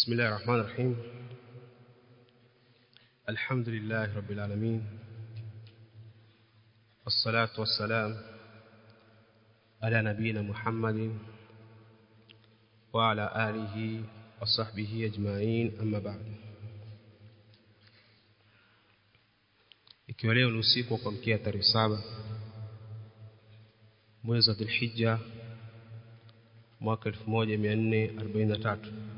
بسم الله الرحمن الرحيم الحمد لله رب العالمين والصلاة والسلام على نبينا محمد وعلى آله وصحبه أجمعين أما بعد ikiwa leo ni usiku wa kuamkia tarehe saba mwezi wa Dhulhijja mwaka 1443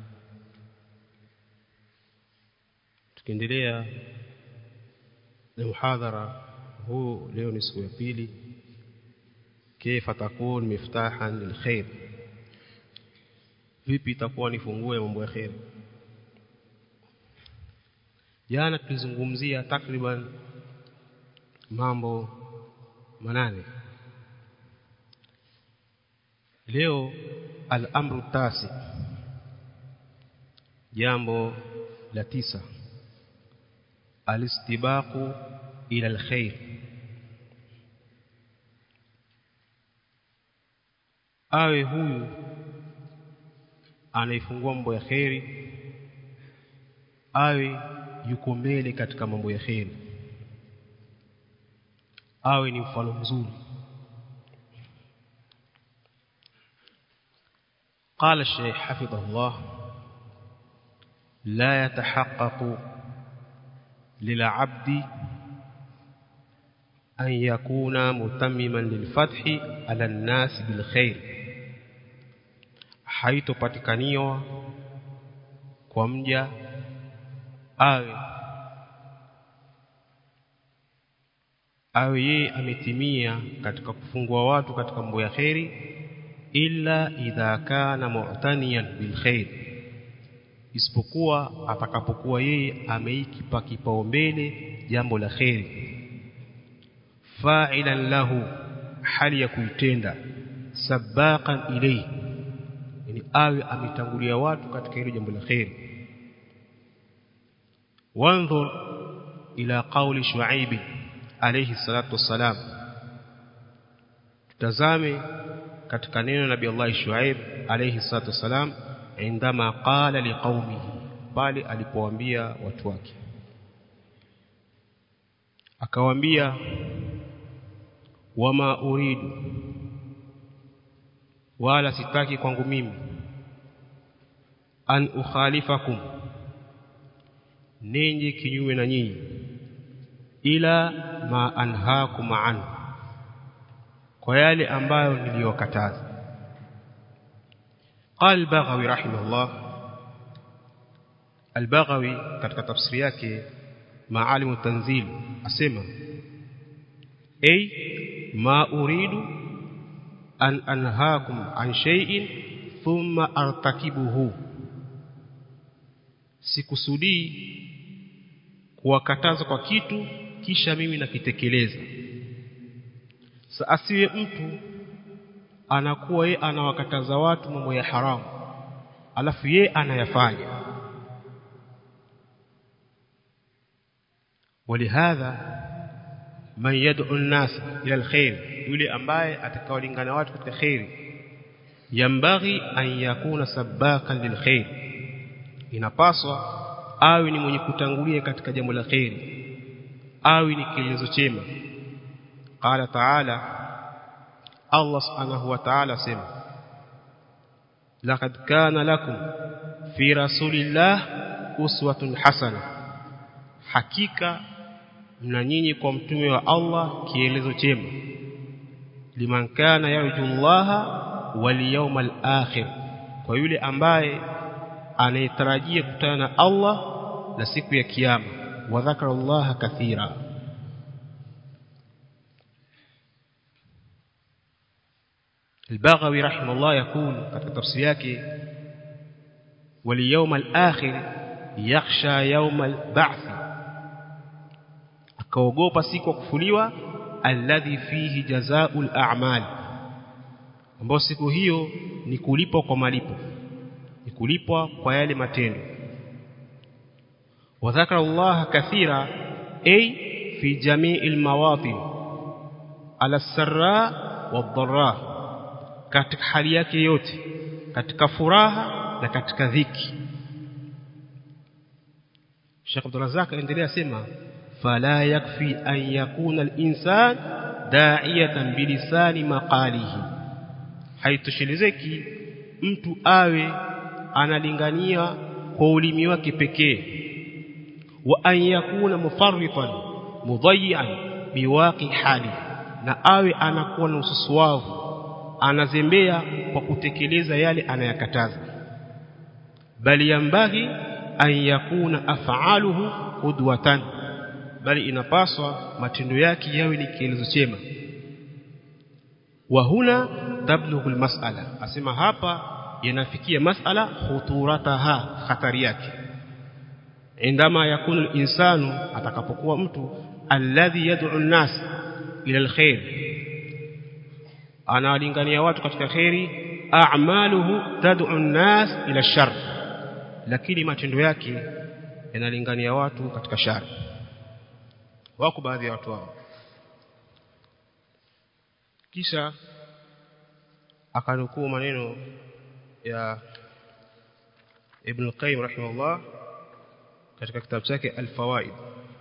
tukiendelea na muhadhara huu leo ni siku ya pili kaifa takun miftahan lilkhair vipi itakuwa ni funguo ya mambo ya khair jana tulizungumzia takriban mambo manane leo al-amru tasi jambo la tisa alistibaqu ila alkhair awe huyu anaifungua mambo ya khairi awe yuko mbele katika mambo ya khairi awe ni mfano mzuri قال الشيخ حفظه الله لا يتحقق للعبد أن يكون متمما للفتح على الناس بالخير حيث patikaniwa kwa mja awe awe yeye ametimia katika kufungua watu katika mambo ya kheri illa idha kana mu'taniyan bil khair isipokuwa atakapokuwa yeye ameikipa kipaumbele jambo la kheri fa'ilan lahu hali ya kuitenda sabaqan ilayhi yani awe ametangulia watu katika hilo jambo la kheri wanzur ila qawli shu'aib alayhi salatu wassalam tutazame katika neno nabii Allah Shuaib alayhi salatu wasalam indama qala liqaumihi bali alipowaambia watu wake akawaambia wama uridu wala sitaki kwangu mimi an ukhalifakum ninyi kinyume na nyinyi ila ma anhaakum anhu kwa yale ambayo niliyokataza قال البغوي رحمه الله البغوي katika tafsiri yake maalim tanzil asema ay ma uridu an anhaakum an shay'in thumma artakibuhu sikusudii kuwakataza kwa kitu kisha mimi nakitekeleza Sa asiwe mtu anakuwa ye anawakataza watu mambo ya haramu alafu ye anayafanya ولهذا من يدعو الناس الى الخير yule ambaye atakaolingana watu katika khairi yambaghi an yakuna sabakan lilkhair inapaswa awe ni mwenye kutangulia katika jambo la khairi awe ni kielezo chema قال تعالى الله سبحانه وتعالى سمع لقد كان لكم في رسول الله أسوة حسنة حقيقة mna nyinyi kwa mtume wa Allah kielezo chema liman kana yarju Allah wal yawmal akhir kwa yule ambaye anayetarajia kutana na Allah na siku ya kiyama wa dhakara Allah kathira البغوي رحمه الله يقول katika tafsiri yake waliyawm al-akhir yakhsha yawm al-ba'th akaogopa siku ya kufuliwa alladhi fihi jazaa'ul a'mal ambao siku hiyo ni kulipwa kwa malipo ni kulipwa kwa yale matendo wa dhakara Allah kathira ay fi jami'il mawatin ala sarra wad-dharra katika hali yake yote katika furaha na katika dhiki Sheikh Abdul Razak endelea sema fala yakfi an yakuna al-insan da'iyatan bilisani maqalihi haitoshelezeki mtu awe analingania kwa ulimi wake pekee wa an yakuna mufarritan mudayyan biwaqi hali na awe anakuwa na ususuavu anazembea kwa kutekeleza yale anayakataza bali yambaghi an yakuna af'aluhu qudwatan bali inapaswa matendo yake yawe ni kielezo chema wa huna tablughu almas'ala asema hapa yanafikia mas'ala khuturataha hatari yake indama yakunu al-insanu atakapokuwa mtu alladhi yad'u an-nas ila al-khair analingania watu katika khairi a'maluhu tad'u an-nas ila ash-shar lakini matendo yake yanalingania watu katika shari wako baadhi ya watu hao kisha akanukuu maneno ya Ibn al-Qayyim rahimahullah katika kitabu chake Al-Fawaid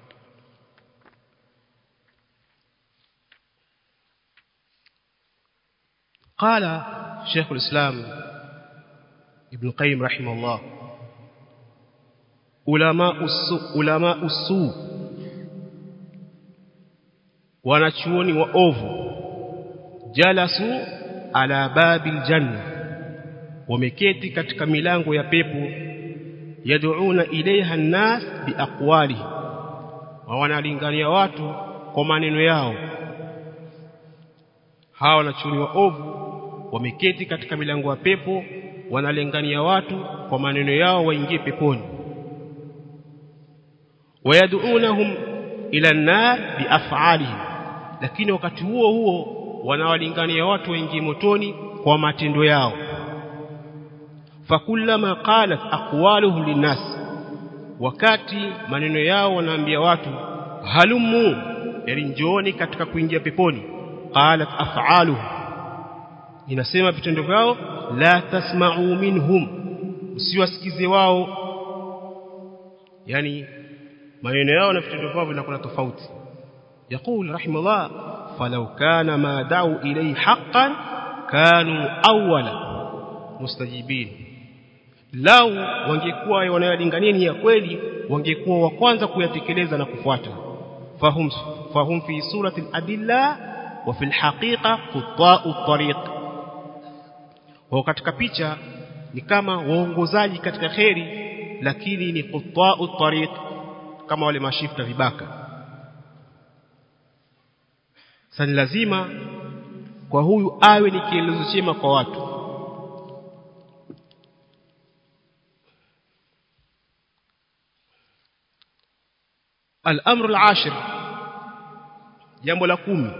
قال شيخ الإسلام ابن القيم رحمه الله علماء السوء علماء السوء wanachuoni wa ovu jalasu ala babil janna wameketi katika milango ya pepo yad'una ilaiha an-nas biaqwalihi wa wanalingania watu kwa maneno yao hawa wanachuoni wa ovu wameketi katika milango ya pepo wanalingania watu kwa maneno yao waingie peponi wayad'unahum ila an-nar biaf'alihim lakini wakati huo huo wanawalingania watu waingie motoni kwa matendo yao fakullama qalat aqwaluhum linnas wakati maneno yao wanaambia watu halumu yani njooni katika kuingia peponi qalat af'aluhum inasema vitendo vyao la tasma'u minhum usiwasikize wao yani maneno yao na vitendo vyao vinakuwa tofauti يقول رحمه الله فلو كان ما دعوا إليه حقا كانوا أول مستجيبين lau wangekuwa wanayolingania ni ya kweli wangekuwa wa kwanza kuyatekeleza na kufuata fahum fahum fi surati al-adilla wa fi al-haqiqa quta'u tariq wao katika picha ni kama waongozaji katika kheri lakini ni quta'u tariq kama wale mashifta vibaka sasa ni lazima kwa huyu awe ni kielezo chema kwa watu الامر العاشر jambo la kumi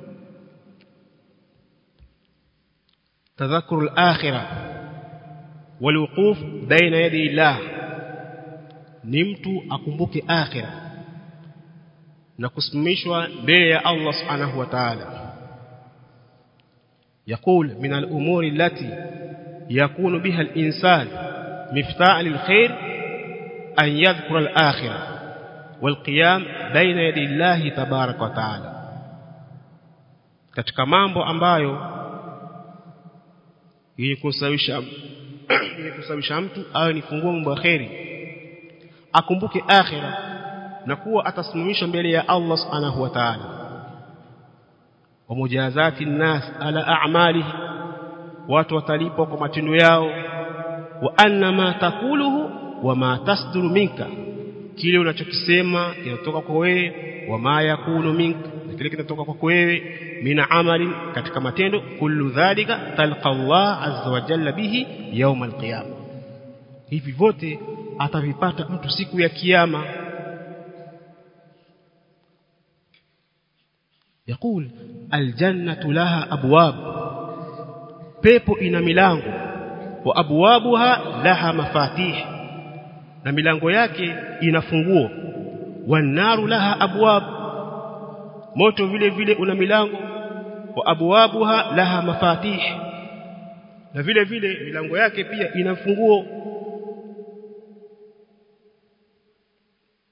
تذكر الاخره والوقوف بين يدي الله ni mtu akumbuke akhira na kusimamishwa mbele ya Allah subhanahu wa ta'ala يقول من الأمور التي يكون بها الإنسان مفتاح للخير أن يذكر الآخرة والقيام بين يدي الله تبارك وتعالى katika mambo ambayo yenye kusababisha yenye kusababisha mtu awe ni funguo mambo ya kheri akumbuke akhira na kuwa atasimamishwa mbele ya Allah subhanahu wa ta'ala wa mujazati nnas ala a'malihi watu watalipwa kwa matendo yao wa anna ma takuluhu wa ma tasduru minka kile unachokisema kinatoka kwa wewe wa ma yakunu minka na kile kinatoka kwa wewe mina amali katika matendo kullu dhalika talqa Allah azza wa jalla bihi yawm alqiyama hivi vyote atavipata mtu siku ya kiyama يقول الجنة لها أبواب pepo ina milango wa abwabuha laha mafatih na milango yake ina funguo wanaru laha abwab moto vile vile una milango wa abwabuha laha mafatih na vile vile milango yake pia ina funguo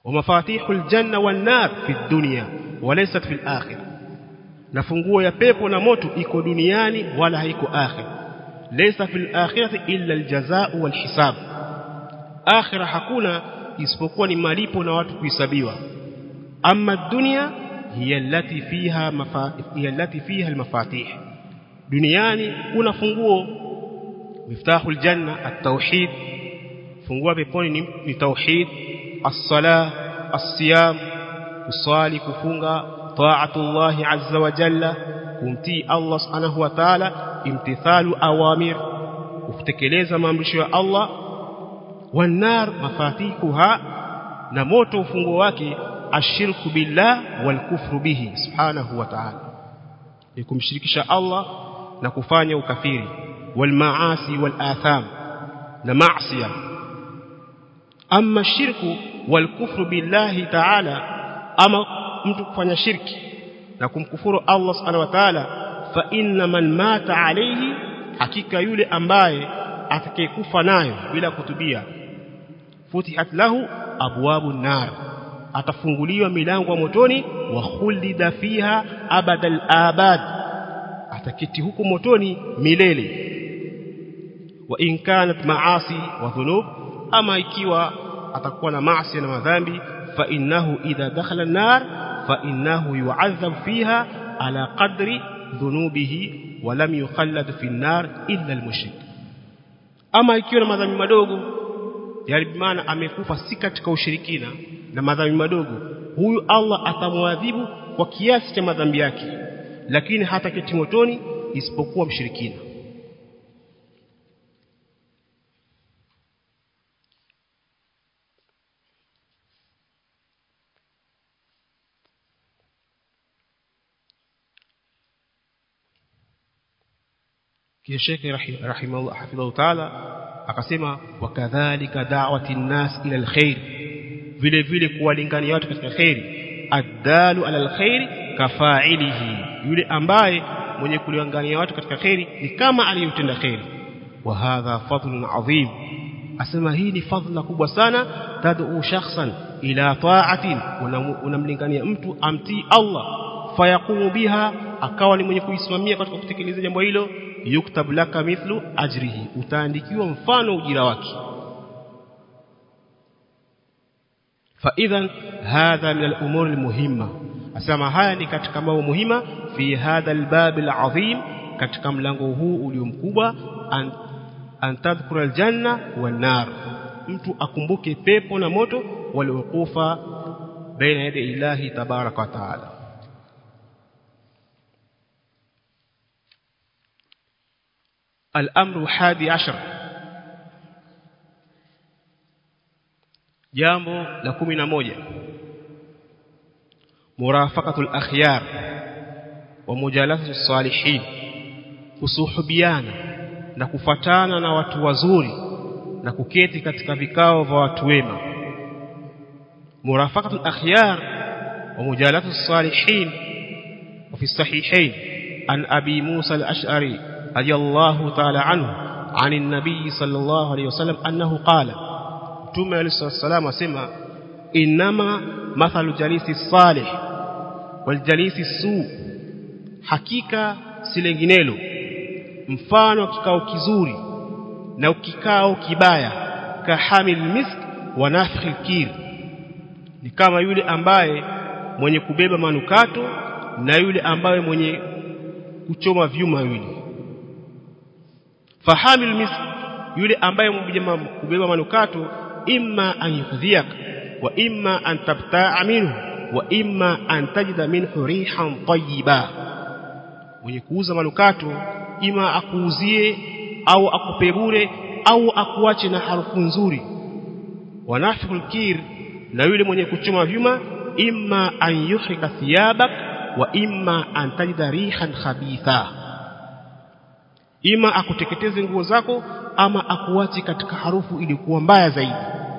ومفاتيح الجنة والنار في الدنيا وليست في الآخرة na funguo ya pepo na moto iko duniani wala haiko akhira laysa fil akhirati illa aljazaa wal hisab akhira hakuna isipokuwa ni malipo na watu kuhesabiwa amma dunya hiya allati fiha hiya allati fiha almafatih duniani kuna funguo miftahul janna at-tauhid funguo peponi ni, ni tauhid as-salah as-siyam kusali kufunga taatullah azza wa jalla kumtii Allah subhanahu wa ta'ala imtithalu awamir kutekeleza maamrisho ya Allah wanar mafatihuha na moto ufunguo wake ashirku billah wal kufru bihi subhanahu wa ta'ala ni kumshirikisha Allah na kufanya ukafiri wal maasi wal atham na maasiya amma shirku wal kufru billahi ta'ala ama mtu kufanya shirki na kumkufuru Allah subhanahu wa ta'ala fa inna man mata alayhi hakika yule ambaye atakayekufa nayo bila kutubia futihat lahu abwabu nar atafunguliwa milango ya motoni wa khulida fiha abadal abad atakiti huko motoni milele wa in kanat maasi wa dhunub ama ikiwa atakuwa na maasi na madhambi fa innahu idha dakhala an-nar fa innahu yu'adhab fiha ala qadri dhunubihi wa lam yukhallad fi an-nar illa al-mushrik ama ikiwa na madhambi madogo yani maana amekufa si katika ushirikina na madhambi madogo huyu Allah atamwadhibu kwa kiasi cha madhambi yake lakini hata keti motoni isipokuwa mshirikina kisha Sheikh rahimahullah hafidhahu ta'ala akasema wakadhalika da'wati nnas ila alkhair vile vile kuwalingania watu katika khairi addalu ala alkhair kafa'ilihi yule ambaye mwenye kulingania watu katika khairi ni kama aliyotenda khairi wa hadha fadlun adhim asema hii ni fadhila kubwa sana tad'u shakhsan ila ta'atin unamlingania mtu amtii Allah fayaqumu biha akawa ni mwenye kuisimamia katika kutekeleza jambo hilo yuktab laka mithlu ajrihi utaandikiwa mfano ujira wake فاذا هذا من الامور المهمه asema haya ni katika mambo muhima fi hadha albab alazim katika mlango huu uliomkubwa an, an tadhkura aljanna wan nar mtu akumbuke pepo na moto waliokufa baina yadi ilahi tabaraka wa taala الامر الحادي عشر jambo la 11 murafaqatul akhyar wa mujalasatu salihin kusuhubiana na kufatana na watu wazuri na kuketi katika vikao vya watu wema murafaqatul akhyar wa mujalasatu salihin wa fi sahihain an abi musa al-ash'ari رضي الله تعالى عنه عن النبي صلى الله عليه وسلم أنه قال متوم عليه الصلاة والسلام وسمع إنما مثل جليس الصالح والجليس السوء حقيقة silenginelo mfano kikao kizuri na kikao kibaya kahamil misk wa nafikhi kir ni kama yule ambaye mwenye kubeba manukato na yule ambaye mwenye kuchoma vyuma yule fahamil misk yule ambaye kubeba manukato imma an yukdhiyak wa imma an tabta'a minhu wa imma an tajida minhu rihan tayyiba mwenye kuuza manukato ima akuuzie au akupe bure au akuache na harufu nzuri wanafikul kir na yule mwenye kuchoma vyuma imma an yuhrika thiyabak wa imma an tajida rihan khabitha ima akuteketeze nguo zako ama akuache katika harufu ilikuwa mbaya zaidi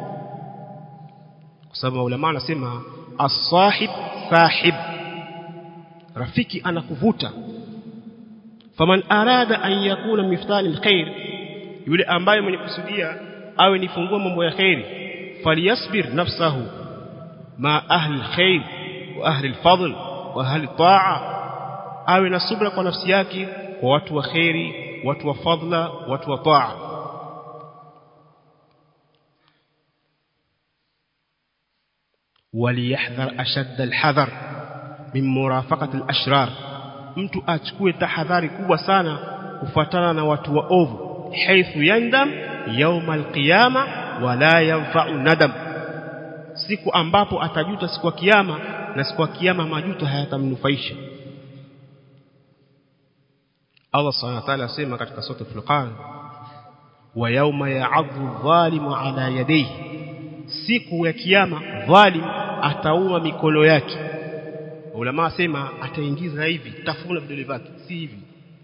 kwa sababu ulama anasema as-sahib sahib rafiki anakuvuta faman arada an yakuna miftani alkhair yule ambaye mwenye kusudia awe ni fungua mambo ya khairi falyasbir nafsahu ma ahli alkhair wa ahli alfadl wa ahli taa awe na subra kwa nafsi yake kwa watu wa khairi watu wa fadla watu wa taa وليحذر أشد الحذر من مرافقة الأشرار mtu achukue tahadhari kubwa sana kufuatana na watu waovu haithu yandam yauma alqiyama wala yanfa'u nadam siku ambapo atajuta siku ya kiyama na siku ya kiyama majuto hayatamnufaisha Allah subhanahu wa ta'ala asema katika sura Furqan wa yauma ya'adhu dhalimu ala yadayhi siku ya kiyama dhalim atauma mikono yake ulama asema ataingiza hivi tafuna vidole vyake si hivi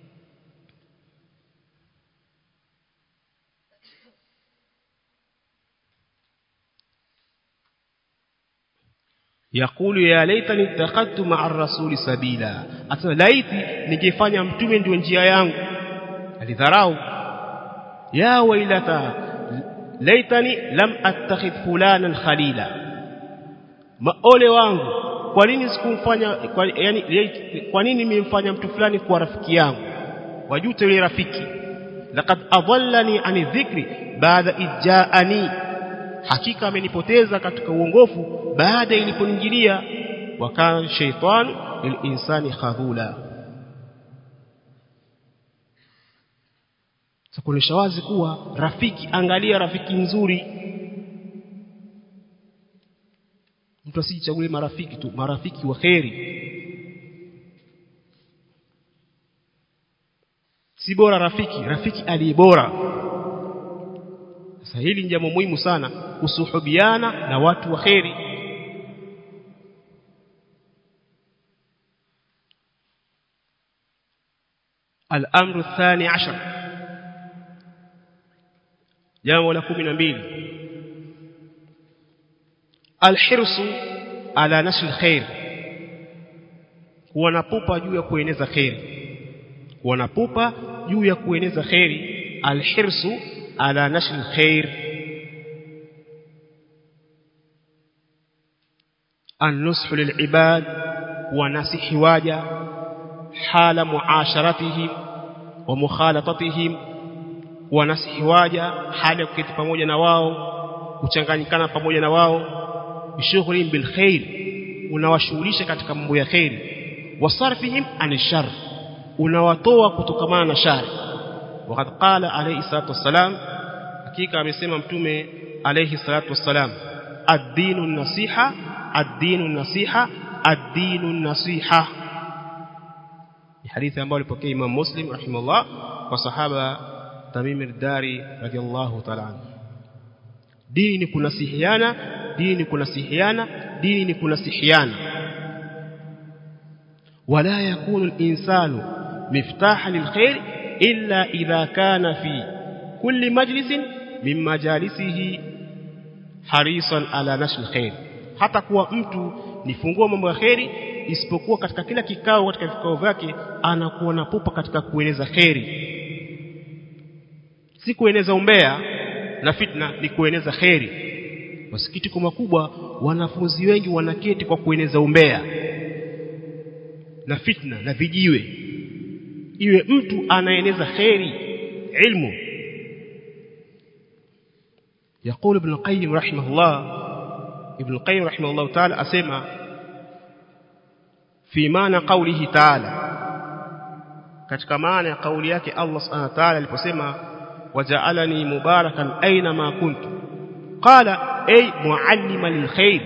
yakulu ya laitani ittakhadtu ma'a rasuli sabila asema laiti ningefanya mtume ndio njia yangu alidharau ya wailata laitani lam attakhidh fulanan khalila maole wangu kwa nini sikumfanya kwa, yani kwa nini nimemfanya mtu fulani kuwa rafiki yangu wajute yule rafiki laqad adallani ani dhikri baada ijaani hakika amenipoteza katika uongofu baada iliponijilia wakana shaytan lilinsani khadhula kuonyesha wazi kuwa rafiki angalia rafiki nzuri mtu asijichagulie marafiki tu marafiki wa kheri si bora rafiki rafiki aliye bora sasa hili ni jambo muhimu sana kusuhubiana na watu wa kheri الأمر الثاني عشر jambo la 12 alhirsu ala nashr khair kuwa na pupa juu ya kueneza khairi kuwa na pupa juu ya kueneza khairi alhirsu ala nashr khair النصح للعباد ونصح واجا حال معاشرتهم ومخالطتهم wanasihi waja hali ya kuketi pamoja na wao kuchanganyikana pamoja na wao bishughuli bil khair unawashughulisha katika mambo ya khair wasarfihim an shar unawatoa kutokamana na shari wakati qala alayhi salatu wassalam hakika amesema mtume alayhi salatu wassalam ad-dinu nasiha ad-dinu nasiha ad-dinu nasiha ni hadithi ambayo alipokea Imam Muslim rahimahullah kwa sahaba Tamim al-Dari radiyallahu ta'ala anhu dini ni kunasihiana dini ni kunasihiana dini ni kunasihiana wala yakunu al-insanu miftaha lilkhair illa idha kana fi kulli majlisin min majalisihi harisan ala nashr alkhair hata kuwa mtu ni funguo mambo ya khairi isipokuwa katika kila kikao katika vikao vyake anakuwa na pupa katika kueneza khairi si kueneza umbea na fitna ni kueneza kheri masikitiko makubwa wanafunzi wengi wanaketi kwa kueneza umbea na fitna na vijiwe iwe mtu anaeneza kheri ilmu يقول ابن القيم رحمه الله ابن القيم رحمه الله تعالى أسمع في معنى قوله تعالى katika maana ya kauli yake Allah subhanahu wa ta'ala aliposema وجعلني مباركا أينما كنت قال أي معلما للخير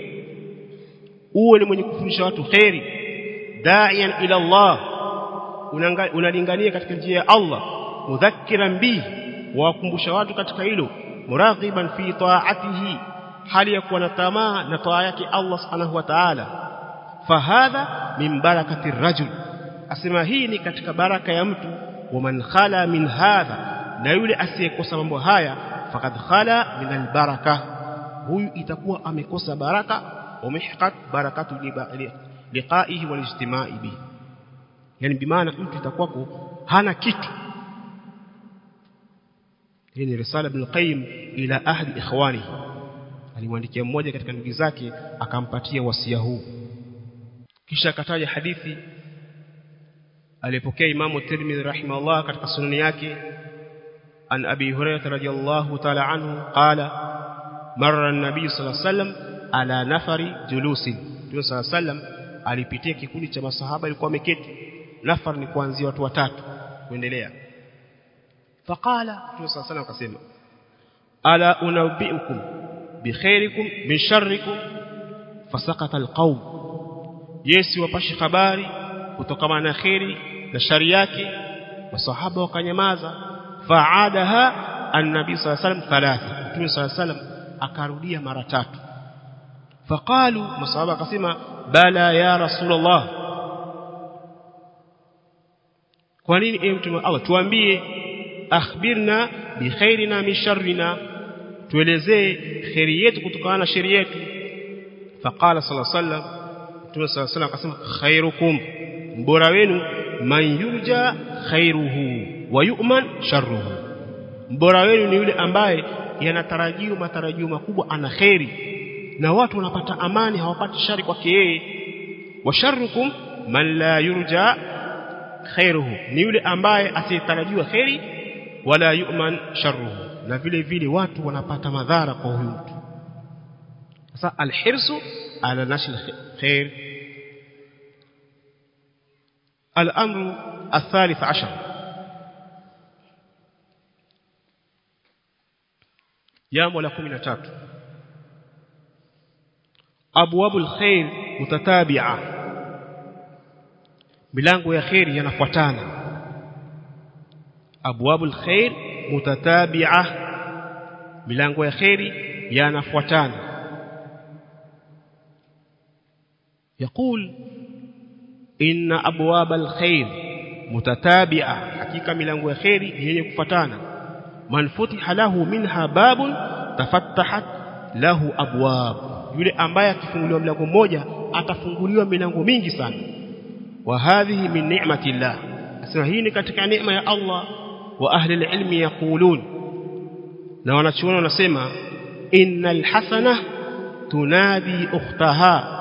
uwe mwenye kufundisha watu khairi da'iyan ila Allah unalingania katika njia ya Allah mudhakkiran bihi wakumbusha watu katika hilo muraghiban fi ta'atihi hali ya kuwa na tamaa na taa yake Allah subhanahu wa ta'ala fahadha min barakati rajul asema hii ni katika baraka ya mtu wa man khala min hadha na yule asiyekosa mambo haya fakad khala min albaraka huyu itakuwa amekosa baraka umehqat barakatu liqaihi walijtimai bihi yani bimaana mtu itakuwa hana kitu hii ni risala ibn qayyim ila ahli ikhwanihi alimwandikia mmoja katika ndugu zake akampatia wasia huu kisha akataja hadithi alipokea imamu Tirmidhi rahimahullah katika sunani yake an Abi Hurairah radhiyallahu ta'ala anhu qala marra an-nabiy sallallahu alayhi wasallam ala nafari julusin Mtume sallallahu alayhi wasallam alipitia kikundi cha masahaba ilikuwa wameketi nafar ni kuanzia watu watatu kuendelea faqala Mtume sallallahu alayhi wasallam akasema ala unabbiukum bikhairikum min sharrikum fasaqata alqawm Yesu wapashi habari kutokana na khairi na shari yake masahaba wakanyamaza faadaha annabi sallallahu alayhi wasallam thalatha Mtume sallallahu alayhi wasallam akarudia mara tatu faqalu masahaba akasema bala ya rasulullah kwa nini ewe mtume Allah tuambie akhbirna bi khairina min sharrina tuelezee khairi yetu kutokana na shari yetu faqala sallallahu alayhi wasallam mtume sallallahu alayhi wasallam akasema khairukum mbora wenu man yurja khairuhu wa yu'man sharruhu mbora wenu ni yule ambaye yanatarajiwa matarajio makubwa ana khairi na watu wanapata amani hawapati shari kwake yeye wa sharrukum man la yurja khairuhu ni yule ambaye asiyetarajiwa khairi wala yu'man sharruhu na vile vile watu wanapata madhara kwa huyu mtu sasa alhirsu ala nashl khair الأمر الثالث عشر jambo la 13 abwabul khair mutatabi'a milango ya khair yanafuatana abwabul khair mutatabi'a milango ya khair yanafuatana يقول إن أبواب الخير متتابعة حقيقة milango ya khairi yenye kufuatana man futiha lahu minha babun tafattahat lahu abwab yule ambaye akifunguliwa mlango mmoja atafunguliwa milango mingi sana wa hadhihi min ni'matillah asema hii ni katika neema ya Allah wa ahli alilmi yaqulun na wanachuoni wanasema innal hasana tunadi ukhtaha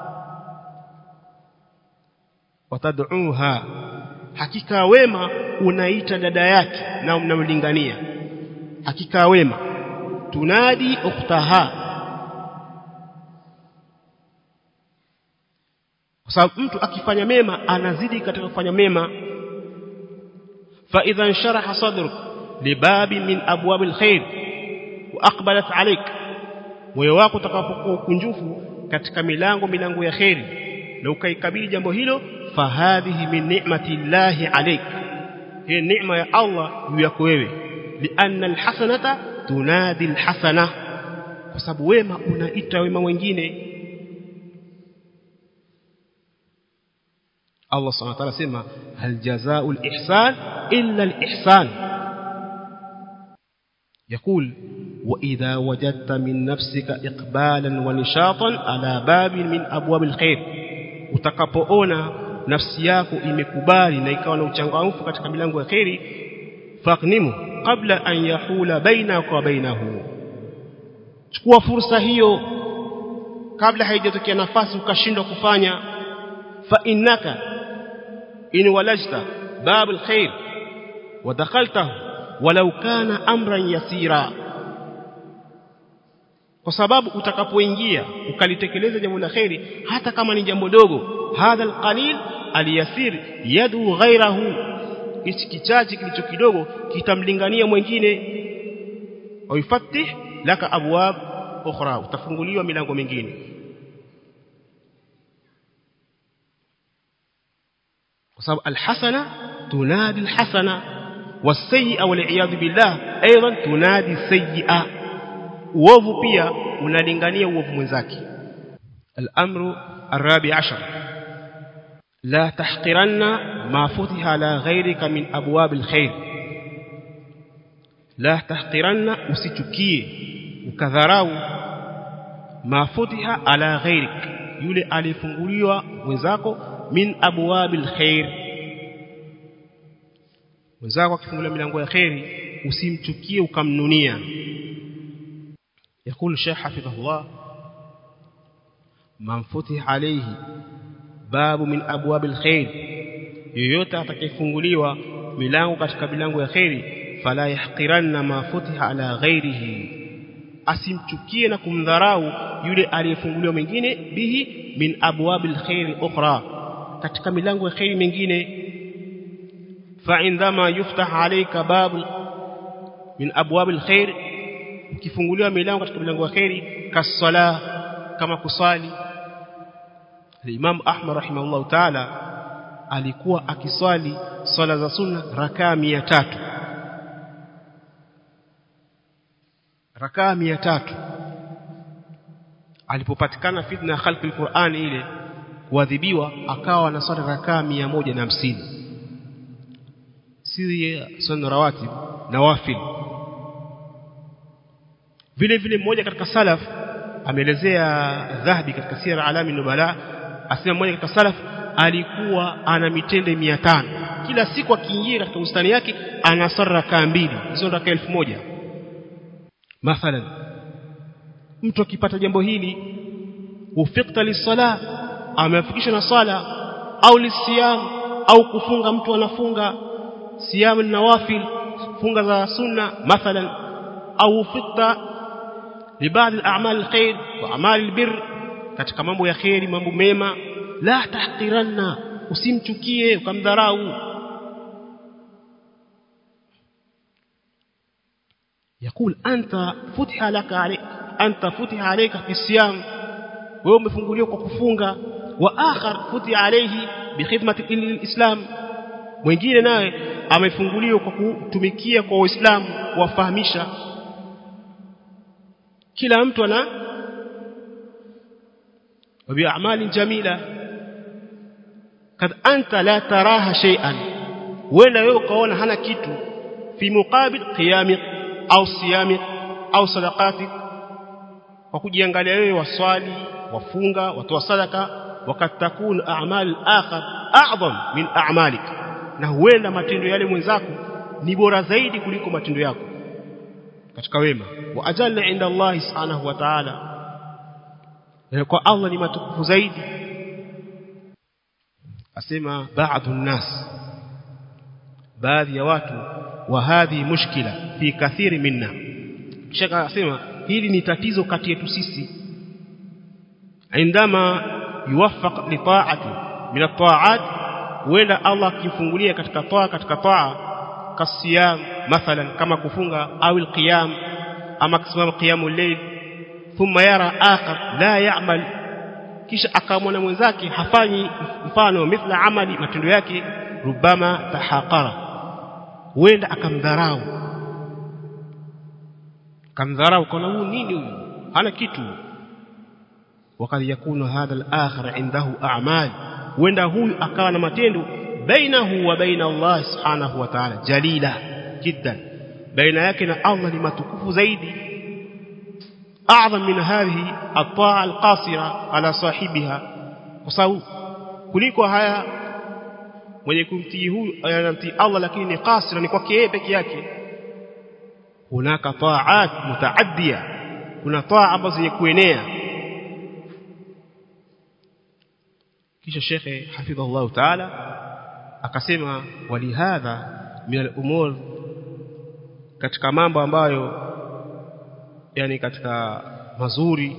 watad'uha hakika wema unaita dada yake na unamlingania hakika wema tunadi ukhtaha kwa sababu mtu akifanya mema anazidi katika kufanya mema fa idha sharaha sadruk libabi min abwab alkhair wa aqbalat alayk moyo wako utakapokuwa kunjufu katika milango milango ya khairi na ukaikabili jambo hilo fahadhihi min ni'mati llahi alayk hii neema ya Allah juu yako wewe lianna alhasanata tunadi alhasana kwa sababu wema unaita wema wengine Allah subhanahu wa ta'ala sema hal jazaa'ul ihsan illa al-ihsan يقول وإذا وجدت من نفسك إقبالا ونشاطا على باب من أبواب الخير utakapoona nafsi yako imekubali na ikawa na uchangamfu katika milango ya khairi faqnimu kabla an yahula bainaka wa bainahu chukua fursa hiyo kabla haijatokea nafasi ukashindwa kufanya fa innaka in walajta babul khair wa dakhaltahu walau kana amran yasira kwa sababu utakapoingia ukalitekeleza jambo la khairi hata kama ni jambo dogo hadha alqalil aliyasir yadu ghairahu hichi kichache kilicho kidogo kitamlingania mwingine waifatih laka abwab ukhra utafunguliwa milango mingine kwa sababu alhasana tunadi alhasana والسيئه والعياذ بالله ايضا تنادي السيئه uovu pia unalingania uovu mwenzake الامر الرابع عشر لا تحقرن ما فتح على غيرك من ابواب الخير لا تحقرن usichukie ukadharau ma futiha ala ghairik yule alifunguliwa mwenzako min abwabil khair mwenzako akifungulia milango ya khairi usimchukie ukamnunia يقول الشيخ حفظه الله من فتح عليه باب من أبواب الخير yoyote atakayefunguliwa milango katika milango ya khairi fala yahqiranna ma futiha ala ghairihi asimchukie na kumdharau yule aliyefunguliwa mwingine bihi min abwabil khairi ukhra katika milango ya khairi mingine fa indama yuftah alayka bab min abwabil khair ukifunguliwa milango katika milango ya khairi kasala kama kusali Imam Ahmad rahimahullah ta'ala alikuwa akiswali swala za sunna rakaa 300 rakaa 300 alipopatikana fitna khalqi alquran ile kuadhibiwa akawa anaswali rakaa 150 si sunna rawatib nawafil vile vile mmoja katika salaf ameelezea dhahabi katika sira alami nubala asema mmoja katika salaf alikuwa ana mitende 500 kila siku akiingia katika bustani yake anasara rakaa mbili hizo rakaa 1000 mathalan mtu akipata jambo hili ufikta lisala amefikisha na sala au lisiyam au kufunga mtu anafunga siyam nawafil funga za sunna mathalan au ufikta لبعض الاعمال الخير واعمال البر katika mambo ya khairi mambo mema la tahqiranna usimchukie ukamdharau يقول انت فتح لك عليك انت فتح عليك في الصيام wewe umefunguliwa kwa kufunga wa akhar futi alayhi bi khidmati alislam mwingine naye amefunguliwa kwa kutumikia kwa waislamu kuwafahamisha kila mtu ana وبأعمال جميلة قد أنت لا تراها شيئا ولا يقول هنا كيتو في مقابل قيامك أو صيامك أو صدقاتك وكجيangalia wewe waswali wafunga watoa sadaka wakati takun a'mal akhar a'zam min a'malik na huenda matendo yale mwenzako ni bora zaidi kuliko matendo yako katika wema wa ajalla inda Allah subhanahu wa ta'ala kwa Allah ni matukufu zaidi asema baadhi الناس baadhi ya watu wa hadhi mushkila fi kathiri minna shaka asema hili ni tatizo kati yetu sisi indama yuwaffaq li ta'ati min at-ta'at wenda Allah akifungulia katika taa katika taa kasiyam mathalan kama kufunga au al-qiyam ama kusimama qiyamul layl thumma yara akhar la ya'mal kisha akamwona mwenzake hafanyi mfano mithla amali matendo yake rubama tahaqara huenda akamdharau kamdharau kana huyu nini huyu hana kitu wakati yakunu hadha al-akhir indahu a'mal huenda huyu akawa na matendo bainahu wa baina Allah subhanahu wa ta'ala jalila jiddan baina yake na Allah ni matukufu zaidi أعظم من هذه الطاعة القاصرة على صاحبها وصاو kuliko haya mwenye kumtii huyu anamtii Allah lakini ni qasira ni kwake yeye peke yake hunaka ta'at mutaaddiya kuna taa ambazo zenye kuenea kisha shekhe hafidhahullah ta'ala akasema walihadha min al-umur katika mambo ambayo yani katika mazuri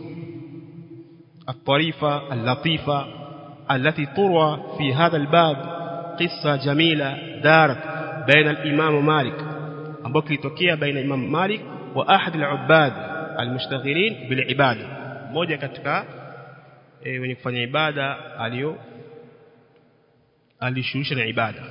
الطريفة اللطيفة التي تروى في هذا الباب قصة جميلة دارت بين الإمام مالك ambayo kilitokea baina Imam Malik wa ahad al-ubbad al-mushtaghirin bil ibada mmoja katika e, wenye kufanya ibada alio alishughulisha na ibada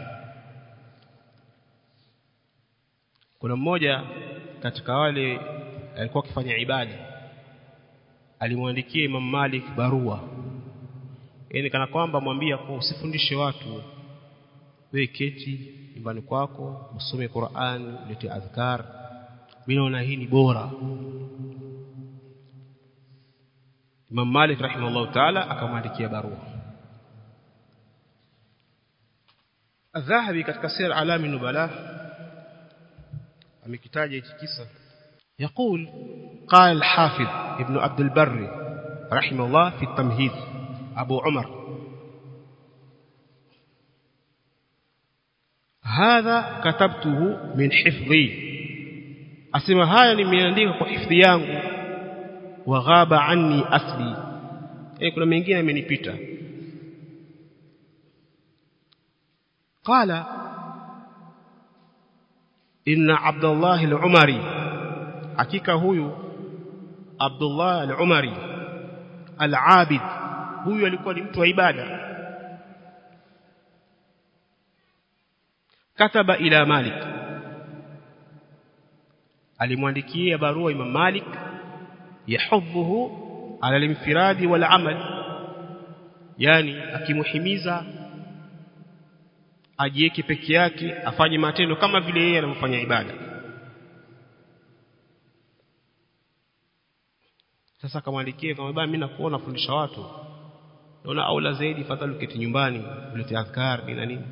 kuna mmoja katika wale alikuwa akifanya ibada alimwandikia Imam Malik barua yani kana kwamba mwambia kwa usifundishe watu wewe keti nyumbani kwako usome Qur'an ulete adhkar mimi naona hii ni bora Imam Malik rahimahullah ta'ala akamwandikia barua Adhahabi katika sir alami nubala amekitaja hichi kisa يقول قال الحافظ ابن عبد البر رحمه الله في التمهيد أبو عمر هذا كتبته من حفظي asema haya nimeandika kwa hifadhi yangu wa ghaba anni asli eh kuna mengine yamenipita qala inna abdullah al-umari hakika huyu abdullah al-umari al-abid huyu alikuwa ni mtu wa ibada kataba ila malik alimwandikia barua Imam Malik yahudhuhu ala al-infiradi wal amal yani akimuhimiza ajieke peke yake afanye matendo kama vile yeye anavyofanya ibada sasa akamwandikia kama baba mimi nakuona fundisha watu naona aula zaidi fadhali uketi nyumbani ulete adhkar na nini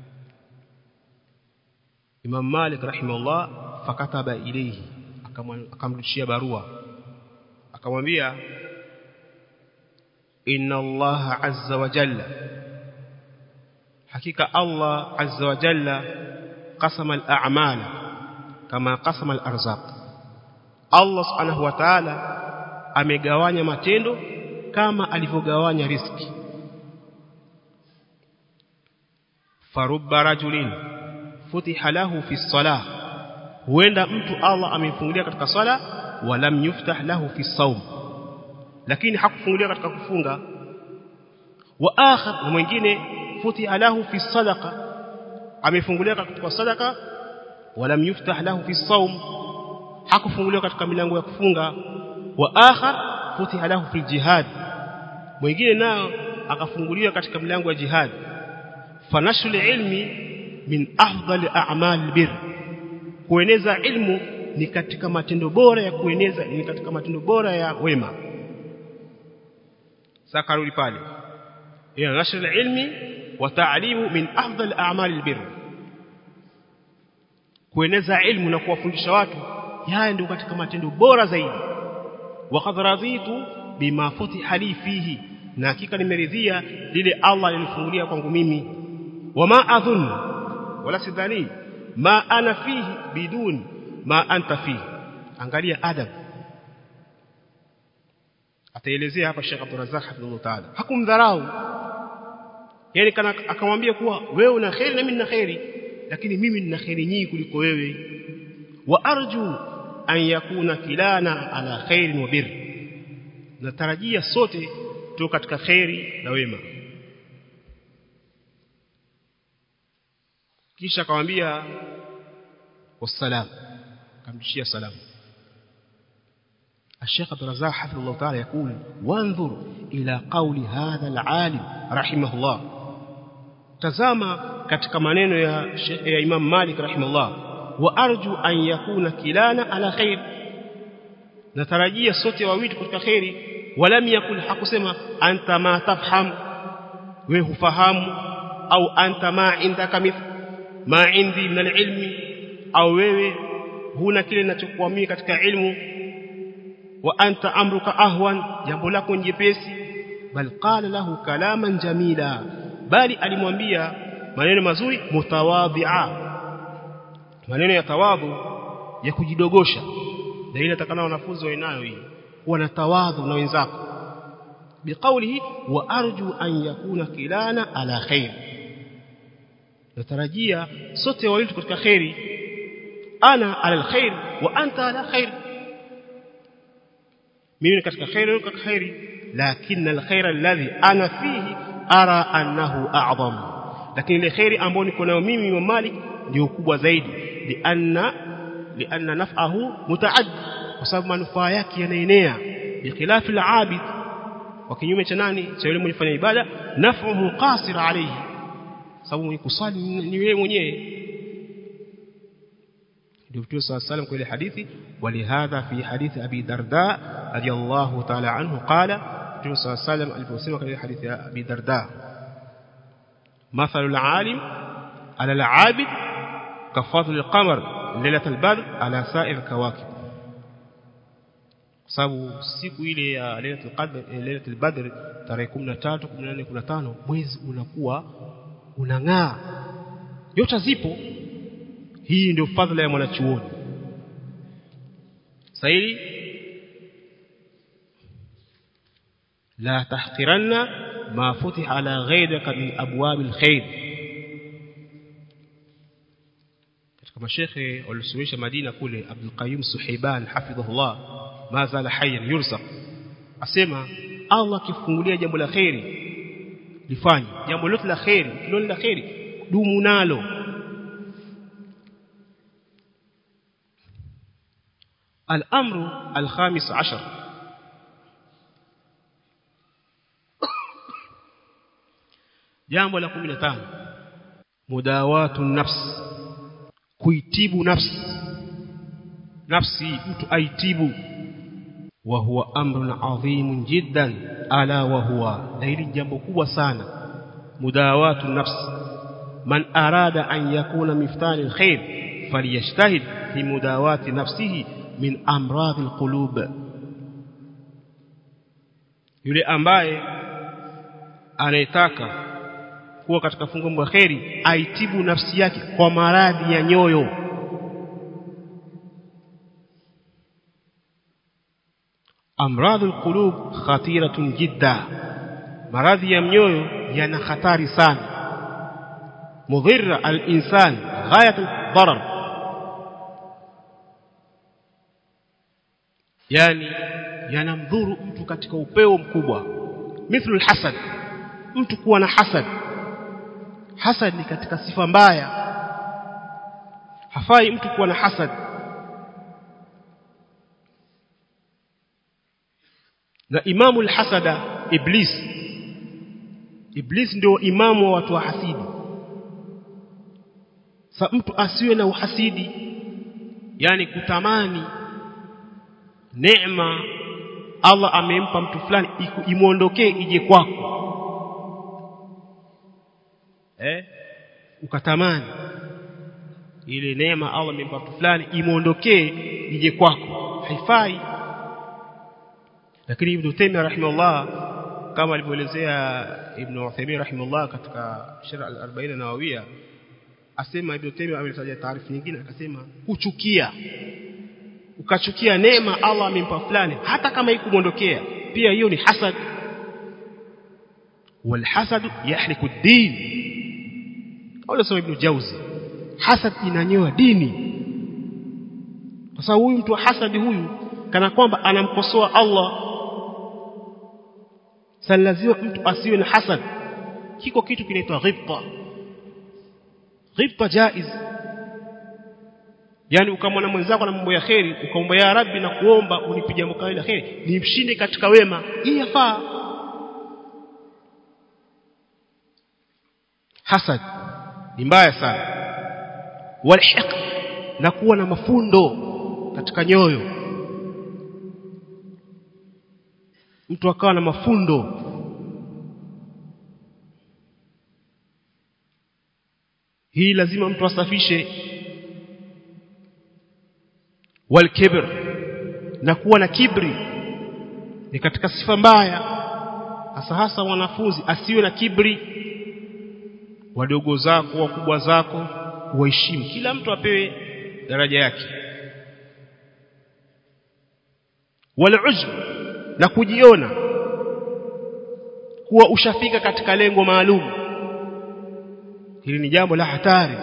Imam Malik rahimahullah fakataba ilayhi akamrudishia barua akamwambia inna Allah azza wa jalla hakika Allah azza wa jalla qasama al-a'mal kama qasama al-arzaq Allah subhanahu wa ta'ala amegawanya matendo kama alivyogawanya riski farubba rajulin futiha lahu fi salah huenda mtu Allah amemfungulia katika swala walam yuftah lahu fi saum lakini hakufungulia katika kufunga wa akhar na mwingine futiha lahu fi sadaqa amefungulia katika sadaqa walam yuftah lahu fi saum hakufunguliwa katika milango ya kufunga wa akhar futiha lahu fi jihad mwingine nao akafunguliwa katika milango ya jihad fanashul ilmi min afdali a'mal bir kueneza ilmu ni katika matendo bora ya kueneza ni katika matendo bora ya wema sakarudi pale ya nashr ilmi wa ta'limu min afdal a'mal albir kueneza ilmu na kuwafundisha watu haya ndio katika matendo bora zaidi wa qad raditu bima futiha li fihi na hakika nimeridhia lile Allah alinifungulia kwangu mimi wama adhun wala sidhani ma ana fihi bidun ma anta fihi angalia adab ataelezea hapa Sheikh Abdul Razzaq hafidhullah ta'ala hakumdharau yani kana akamwambia kuwa wewe una khairi na mimi nina khairi lakini mimi nina khairi nyingi kuliko wewe wa arju an yakuna kilana ala khairin wa bir natarajia sote tu katika khairi na wema kisha akamwambia wassalam akamdishia salamu الشيخ عبد الرزاق حفظه الله تعالى يقول وانظر إلى قول هذا العالم رحمه الله تزاما katika maneno ya ya Imam Malik rahimahullah wa arju an yakuna kilana ala khair natarajia sote wawili katika khairi walam yakul hakusema anta ma tafham we hufahamu au anta ma indaka mith ma indi min alilmi au wewe huna kile ninachokuamini katika ilmu wa anta amruka ahwan jambo lako jepesi bal qala lahu kalaman jamila bali alimwambia maneno mazuri mutawadhi'a maneno ya tawadhu ya kujidogosha na ile atakana wanafunzi wainayo hii wana tawadhu na wenzako biqaulihi wa arju an yakuna kilana ala khair natarajia sote wawili katika khairi ana ala alkhair wa anta ala khair mimi katika khairi katika khairi lakini alkhair alladhi ana fihi ara annahu a'zam lakini ile khairi ambayo niko nayo mimi Imam Malik ndio kubwa zaidi lianna lianna naf'ahu mutaaddi kwa sababu manufaa yake yanaenea bikhilafi al-abid kwa kinyume cha nani cha yule mwenye kufanya ibada naf'uhu qasir alayhi sababu mwenye kusali ni wewe mwenyewe ndio Mtume صلى الله عليه وسلم kwa ile hadithi walihadha fi hadithi Abi Darda radiyallahu ta'ala anhu qala Mtume صلى الله عليه وسلم aliposema katika hadithi ya Abi Darda mathalu al-alim ala al-abid kafadhil al-qamar lailat al-badr ala sa'ir kawakib sababu siku ile ya Lailatul Qadr Lailatul Badr tarehe 13 14 15 mwezi unakuwa unang'aa nyota zipo hii ndio fadhila ya mwanachuoni saili la tahqiranna ma futiha ala ghayrika min abwabil khair katika mashekhe walisomesha Madina kule Abdul Qayyum Suhaiban hafidhahullah ma zala hayyan yursaq asema Allah akifungulia jambo la khairi lifanye jambo lote la khairi kiloni la khairi dumu nalo الأمر الخامس عشر jambo la 15 mudawatu nafs kuitibu nafsi nafsi mtu aitibu wa huwa amrun adhim jiddan ala wa huwa na hili jambo kubwa sana mudawatu nafs man arada an yakuna miftani alkhair falyajtahid fi mudawati nafsihi min amradhi alqulub yule ambaye anayetaka kuwa katika fungo la kheri aitibu nafsi yake kwa maradhi ya nyoyo amradhu alqulub khatiratun jidda maradhi ya mioyo yana hatari sana mudhirra al-insan ghayat al-darar yani yanamdhuru mtu katika upeo mkubwa mithlu al-hasad mtu kuwa na hasad hasad ni katika sifa mbaya hafai mtu kuwa na hasad na imamu al-hasada iblis iblis ndio imamu wa watu wa hasidi sa mtu asiwe na uhasidi yani kutamani neema Allah amempa mtu fulani imuondokee ije kwako eh ukatamani ile neema Allah amempa mtu fulani imuondokee ije kwako haifai lakini Ibn Taymiyyah rahimahullah kama alivyoelezea Ibn Uthaymeen rahimahullah katika Sharh al-40 Nawawiyya asema Ibn Taymiyyah ametaja taarifu nyingine akasema kuchukia ukachukia neema Allah amempa fulani hata kama ikumuondokea pia hiyo ni hasad والحسد يحرق الدين قال سوى ابن جوزي hasad inanyoa dini kwa sababu huyu mtu wa hasadi huyu kana kwamba anamkosoa Allah sasa lazima mtu asiwe na hasad kiko kitu kinaitwa ghibta ghibta jaiz yani ukamwona mwenzako na mambo ya kheri ukaomba ya rabbi na kuomba unipe jambo kali la kheri nimshinde katika wema hii yafaa hasad ni mbaya sana walhiq na kuwa na mafundo katika nyoyo mtu akawa na mafundo hii lazima mtu asafishe walkibr na kuwa na kibri ni katika sifa mbaya hasa hasa wanafunzi asiwe na kibri wadogo zako wakubwa zako waheshimu kila mtu apewe daraja yake walujb na kujiona kuwa ushafika katika lengo maalum hili ni jambo la hatari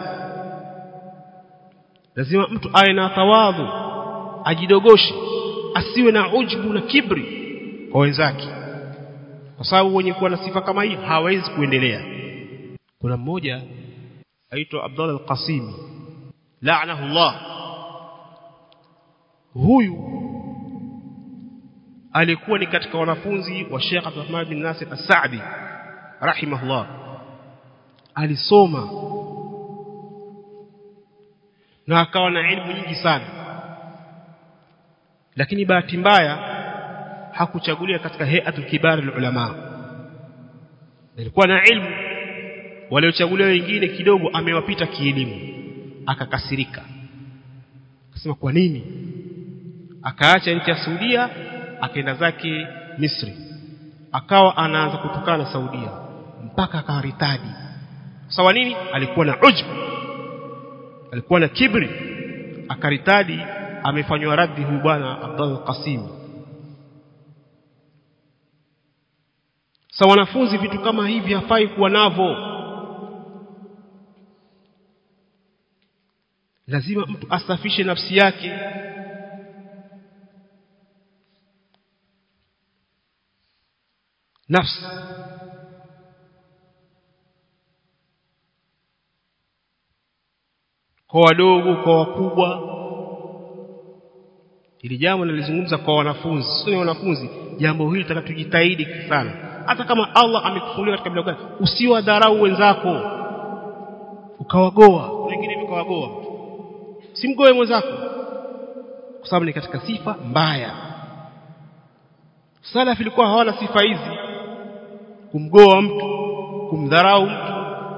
lazima mtu awe na tawadhu ajidogoshe asiwe na ujbu na kibri kwa wenzake kwa sababu wenye kuwa na sifa kama hii hawezi kuendelea kuna mmoja aitwa Abdullah al-Qasimi la'anahu Allah huyu alikuwa ni katika wanafunzi wa Sheikh Abdulrahman bin Nasir As-Sa'di rahimahullah alisoma na akawa na elimu nyingi sana lakini bahati mbaya hakuchaguliwa katika hay'atul kibar ulama alikuwa na elimu waliochaguliwa wengine kidogo amewapita kielimu akakasirika akasema kwa nini akaacha nchi ya Saudia akaenda zake Misri akawa anaanza kutukana na Saudia mpaka akaritadi sawa nini alikuwa na ujb alikuwa na kibri akaritadi amefanywa raddi huyu bwana Abdul Qasim sa wanafunzi vitu kama hivi hafai kuwa navo lazima mtu asafishe nafsi yake nafsi kwa wadogo kwa wakubwa ili jambo nalizungumza kwa wanafunzi sio wanafunzi jambo hili taka tujitahidi sana hata kama Allah amekufungulia katika bila gani usiwadharau wenzako ukawagoa wengine vikawagoa simgoe mwenzako kwa sababu ni katika sifa mbaya salaf ilikuwa hawana sifa hizi kumgoa mtu kumdharau mtu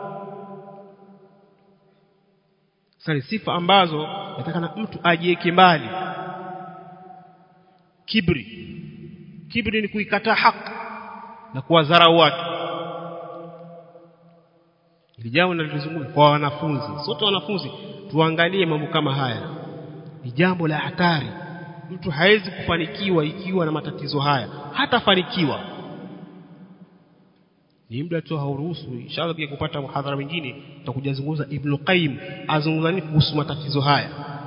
sasa sifa ambazo yatakana mtu ajieke mbali kibri kibri ni kuikataa haki na kuwadharau watu ili jambo nalizungumza kwa wanafunzi sote wanafunzi tuangalie mambo kama haya ni jambo la hatari mtu hawezi kufanikiwa ikiwa na matatizo haya hatafanikiwa ni muda tu hauruhusu inshallah pia kupata muhadhara mwingine tutakuja zungumza Ibn Qayyim azungumza nini kuhusu matatizo haya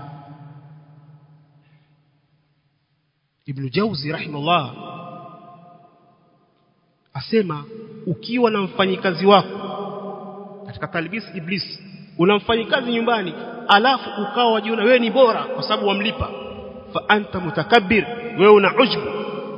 Ibn Jauzi rahimahullah asema ukiwa na mfanyikazi wako katika talbis iblis una mfanyikazi nyumbani alafu ukawa wajiona wewe ni bora kwa sababu wamlipa fa anta mutakabbir wewe una ujbu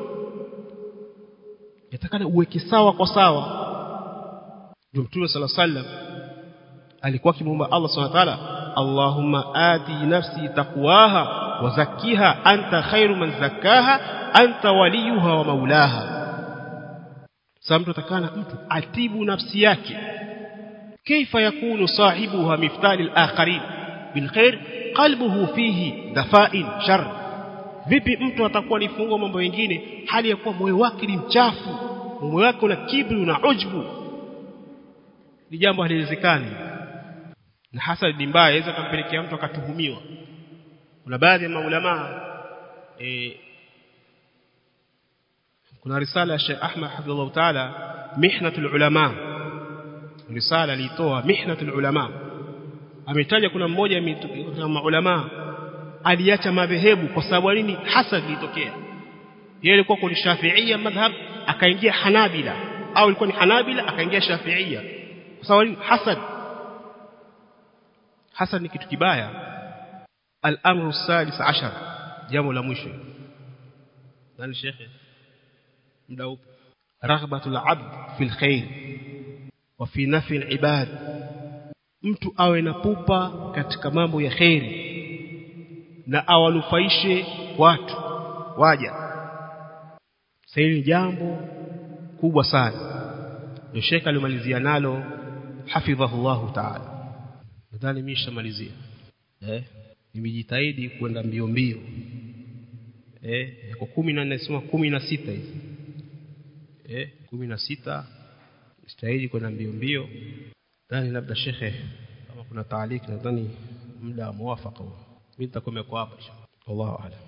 yatakana uweke sawa kwa sawa ndio mtume sala sallam alikuwa akimwomba Allah subhanahu wa ta'ala Allahumma ati nafsi taqwaha wa zakkiha anta khairu man zakkaha anta waliyuha wa maulaha sasa mtu atakana mtu atibu nafsi yake كيف يكون صاحبها مفتال الآخرين بالخير قلبه فيه دفاء شر vipi mtu atakuwa ni fungo mambo mengine hali ya kuwa moyo wake ni mchafu moyo wake una kibri una ujbu ni jambo haliwezekani na hasa ni mbaya inaweza kumpelekea mtu akatuhumiwa kuna baadhi ya maulama e, kuna risala ya Sheikh Ahmad hafidhahullah taala mihnatul ulama risala alitoa mihnatul ulama ametaja kuna mmoja wa maulama aliacha madhehebu kwa sababu nini hasad ilitokea yeye alikuwa kwa shafiia madhhab akaingia hanabila au ilikuwa ni hanabila akaingia shafiia kwa sababu nini hasad hasad ni kitu kibaya al-amru sadis ashar jambo la mwisho nani shekhe muda upo raghbatul abd fil khair wa fi nafi al-ibad mtu awe na pupa katika mambo ya khairi na awanufaishe watu waja sasa ni jambo kubwa sana ndio Sheikh alimalizia nalo hafidhahullahu ta'ala nadhani mimi nishamalizia eh nimejitahidi kwenda mbio mbio eh kwa 10 na nasema 16 hizi eh 16 jitahidi kwenda mbio mbio nadhani labda shekhe kama kuna taaliki nadhani muda muafaka mimi nitakomea kwa hapa inshallah wallahu a'lam